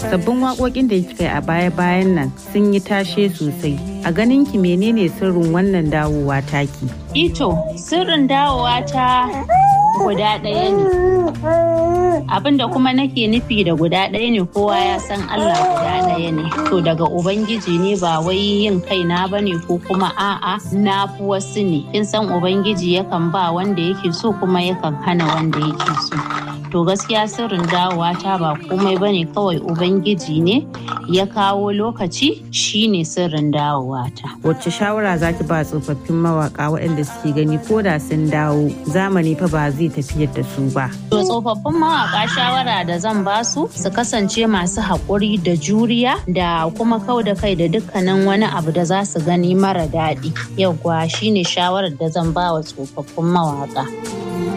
sabbin waƙoƙin da kika yi a baya-bayan nan sun yi tashe sosai a ganin ki menene sirrin wannan dawowa taki ito sirrin dawowa ta guda ɗaya ne abinda kuma nake nufi da guda ɗaya ne kowa ya san Allah guda ɗaya ne to daga ubangiji ne ba wai yin kaina ba ne ko kuma a'a na fi wasu ne kin san ubangiji yakan ba wanda yake so kuma yakan hana wanda yake so to gaskiya sirrin dawowa ta ba komai bane kawai ubangiji ne ya kawo lokaci shine sirrin dawowa ta wacce shawara zaki ba tsofaffin mawaka waɗanda suke gani ko da sun dawo zamani fa ba zai tafiyar da su ba to tsofaffin mawaka shawara da zan ba su su kasance masu haƙuri da juriya da kuma kau da kai da dukkanin wani abu da za su gani mara daɗi yauwa shine shawarar da zan ba wa tsofaffin mawaka